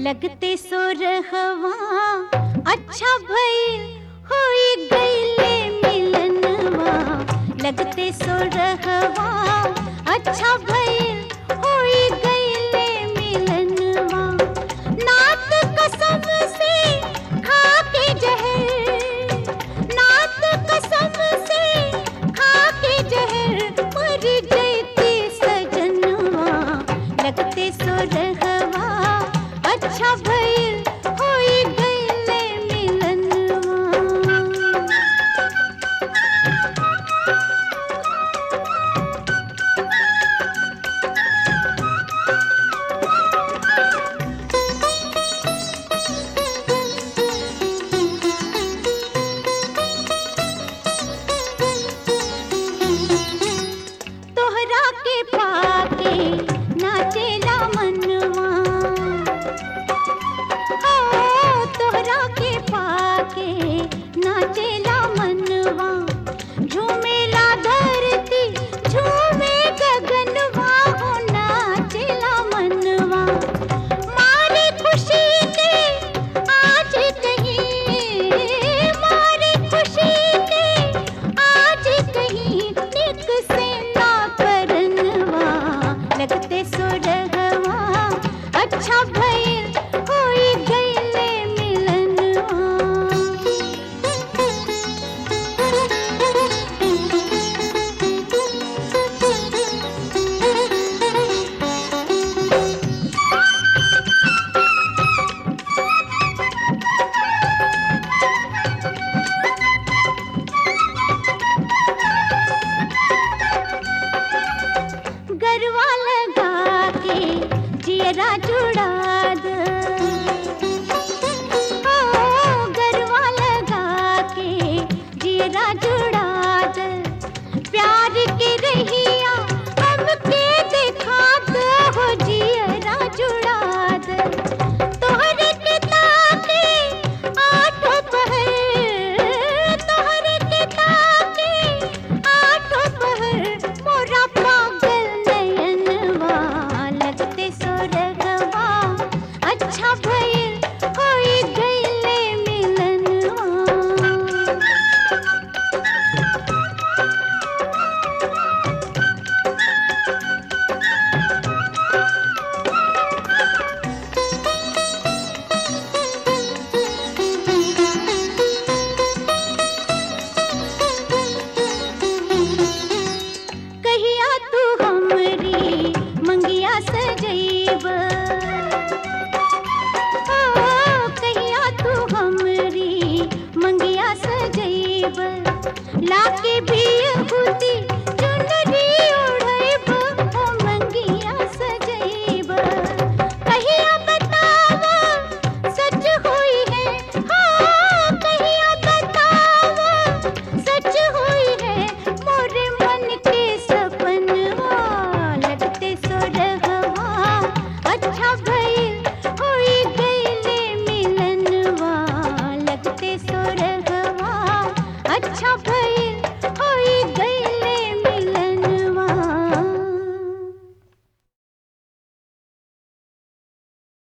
लगते सो रहवा अच्छा भइल होई गईले मिलनवा लगते सो रहवा अच्छा भइल होई गईले मिलनवा नात कसम से खा के जहर नात कसम से खा के जहर मर जैती सजनवा लगते सो रहवा अच्छा भइल होई गईले मिलनवा तोहरा के पाके नाचेला मनवा ओ तोहरा के पाके नाचेला मनवा झूमेला धरती झूमे गगनवा हो नाचेला मनवा मारे खुशी के आज कहीं मारे खुशी के आज कहीं निक से ना करनवा लगते सुरहवा अच्छा भइल होई गईले मिलनवा गरवा लगा के जियरा